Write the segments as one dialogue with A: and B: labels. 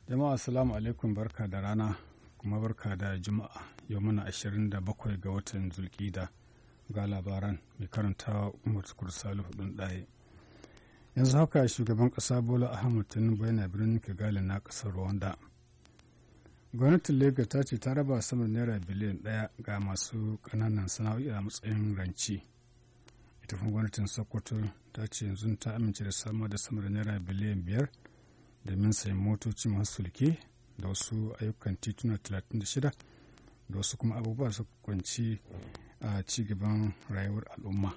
A: jama'a assalamu alaikum barka da rana kuma barka da juma'a yau muna 27 ga watan zulkida ga labaran mai karantawa umar tukur salihu ɗin ɗaya yanzu haka shugaban ƙasa bola ahmad tinubu yana birnin kigali na ƙasar rwanda gwamnatin lagos ta ce ta raba sama naira biliyan ɗaya ga masu ƙananan sana'o'i a matsayin ranci ita kuma gwamnatin sokoto ta ce yanzu ta amince da samar da sama da naira biliyan biyar domin sayan motoci masu sulke da wasu ayyukan tituna 36 da wasu kuma abubuwa su kwanci a cigaban rayuwar al'umma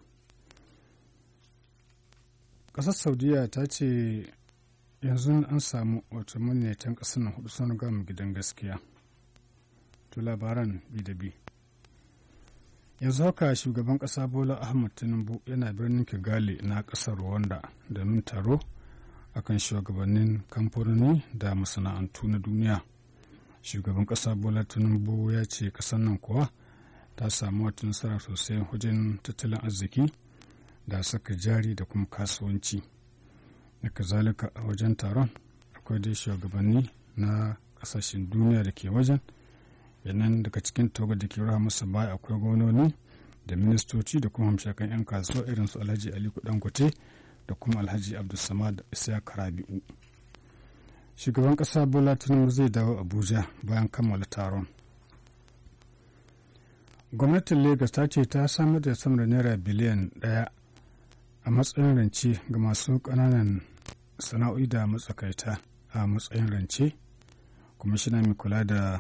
A: ƙasar saudiya ta ce yanzu an samu wato maniyatan ƙasar nan hudu sun gama gidan gaskiya to labaran bi da bi yanzu haka shugaban ƙasa bola ahmad tinubu yana birnin kigali na ƙasar rwanda domin taro akan shugabannin kamfanoni da masana'antu na duniya shugaban ƙasa bola tinubu ya ce ƙasar nan kuwa ta samu wata nasara sosai wajen tattalin arziki da saka jari da kuma kasuwanci da kazalika a wajen taron akwai dai shugabanni na ƙasashen duniya da ke wajen yanan daga cikin tawagar da ke raha masa baya akwai gwamnoni da ministoci da kuma hamshakan 'yan kasuwa irin su alhaji aliko dangote da kuma alhaji abdulsamad isa karabi'u shugaban kasa bola tinubu zai dawo abuja bayan kammala taron gwamnatin lagos ta ce ta samar da sama da naira biliyan daya a matsayin rance ga masu kananan sana'o'i da matsakaita a matsayin rance kwamishina mai kula da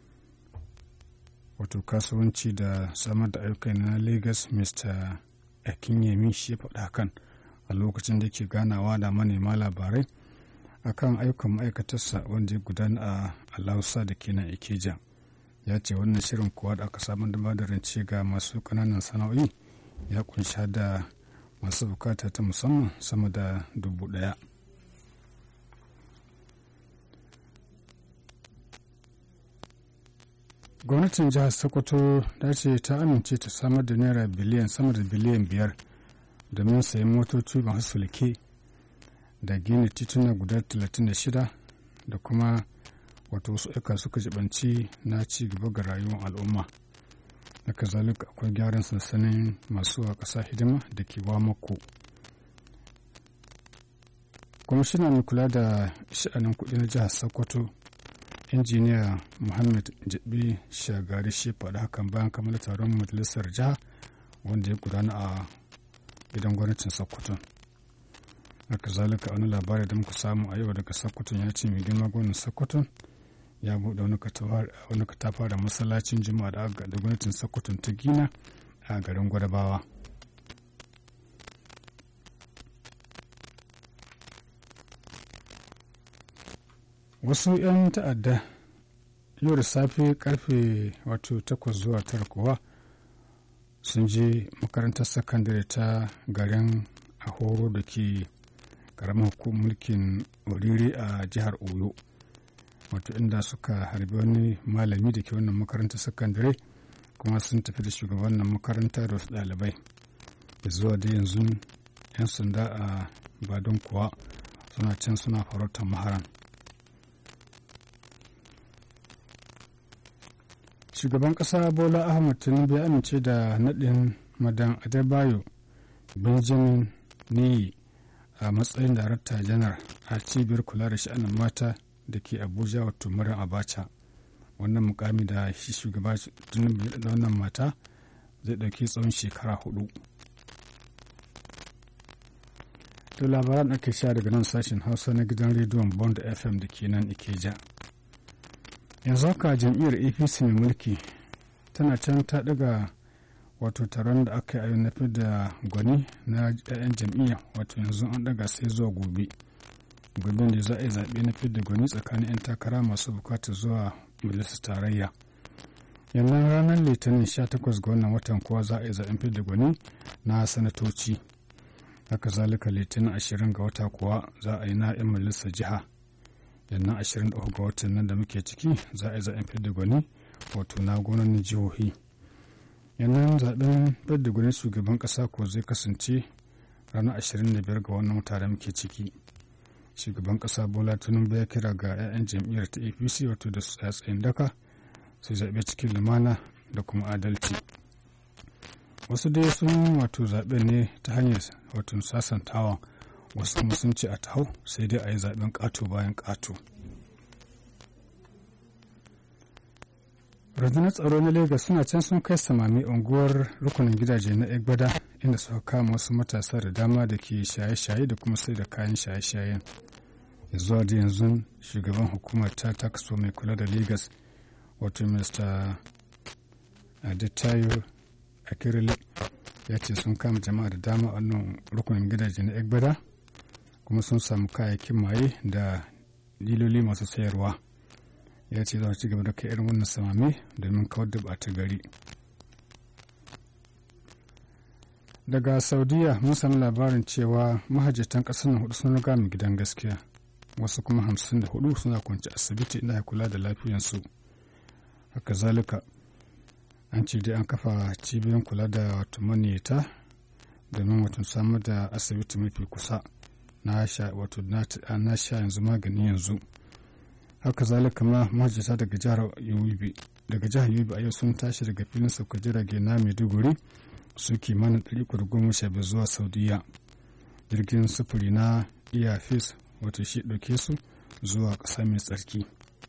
A: wato kasuwanci da samar da ayyuka na lagos mr akinyemi shi ya faɗa kan a lokacin da ke ganawa da manema labarai akan ayyukan ma'aikatarsa wanda ya gudana a alausa da ke nan ikeja ya ce wannan shirin kuwa da aka samar da da rance ga masu kananan sana'o'i ya kunsha da masu bukata ta musamman sama da dubu daya gwamnatin jihar sokoto ta ce ta amince ta samar da naira biliyan sama da biliyan biyar domin sayan motoci masu sulke da gina tituna guda 36 da kuma wato wasu aika suka jibanci na ci gaba ga rayuwar al'umma da kazalika akwai gyaran sansanin masu a ƙasa hidima da ke mako kwamishina mai kula da sha'anin kuɗi na jihar sokoto injiniya muhammad jabi shagari shi faɗa hakan bayan kammala taron majalisar jiha wanda ya gudana a gidan gwamnatin sokoto haka zalika wani labari da muka samu a yau daga sokoto ya ce mai girma gwamnan sokoto ya buɗe wani katafaren masallacin juma'a da aka da gwamnatin sokoto ta gina a garin gwadabawa wasu 'yan ta'adda yau da safe karfe wato 8 zuwa 9 kuwa sun je makarantar sakandare ta garin ahoro da ke karamar hukumar mulkin oriri a jihar oyo wato inda suka harbi wani malami da ke wannan makarantar sakandare kuma sun tafi da shugaban nan makaranta da wasu ɗalibai da zuwa da yanzu 'yan sanda a badon kuwa suna can suna farautar maharan shugaban ƙasa bola ahmad tinubu ya amince da naɗin madan adebayo benjamin niyi a matsayin darakta janar a cibiyar kula da sha'anin mata da ke abuja wato maryam abacha wannan mukami da shi shugaba tinubu da wannan mata zai ɗauki tsawon shekara hudu da labaran ake sha daga nan sashen hausa na gidan rediyon bond fm da ke nan ikeja yanzu haka jam'iyyar apc mai mulki tana can ta daga wato taron da aka yi na da gwani na 'ya'yan jam'iyya wato yanzu an daga sai zuwa gobe gobe ne za a yi zaɓe na da gwani tsakanin 'yan takara masu bukatar zuwa majalisar tarayya yanzu ranar litinin 18 ga wannan watan kuwa za a yi zaɓen da gwani na sanatoci haka zalika litinin 20 ga wata kuwa za a yi na 'yan majalisar jiha yannan 23 ga watan nan da muke ciki za a yi zaɓen fidda gwani wato na gwamnonin jihohi yannan zaɓen fidda gwani shugaban ƙasa ko zai kasance ranar 25 ga wannan wata da muke ciki shugaban ƙasa bola tinubu ya kira ga 'ya'yan jam'iyyar ta apc wato da su tsayin daka su zaɓe cikin lumana da kuma adalci wasu dai sun wato zaɓe ne ta hanyar wato sasantawa wasu kuma sun ce a taho sai dai a yi zaɓen ƙato bayan ƙato rundunar tsaro na lagos suna can sun kai samami unguwar rukunin gidaje na egbada inda suka kama wasu matasa da dama da ke shaye-shaye da kuma sai da kayan shaye-shayen zuwa da yanzu shugaban hukumar ta takso mai kula da lagos wato mr adetayo akirile ya ce sun kama jama'a da dama a wannan rukunin gidaje na egbada kuma sun samu kayayyakin maye da diloli masu sayarwa ya ce za ci gaba da kai irin wannan samame domin kawar da ɓata gari daga saudiya mun sami labarin cewa mahajjatan ƙasar na hudu sun riga mu gidan gaskiya wasu kuma hamsin da hudu suna kwanci asibiti inda ya kula da lafiyansu haka zalika an ce dai an kafa cibiyoyin kula da wato maniyata domin wato samar da asibiti mafi kusa na sha wato na sha yanzu magani yanzu haka zalika ma mahajjata daga jihar yobe daga jihar yobe a yau sun tashi daga filin sauka jirage na maiduguri su kimanin ɗari kudu goma sha biyar zuwa saudiya jirgin sufuri na iyafis wato shi ɗauke su zuwa ƙasa mai tsarki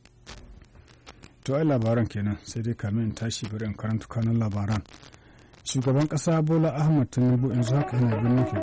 A: to ai labaran kenan sai dai kamin in tashi bari in karanta kanun labaran shugaban ƙasa bola ahmad tinubu yanzu haka yana birnin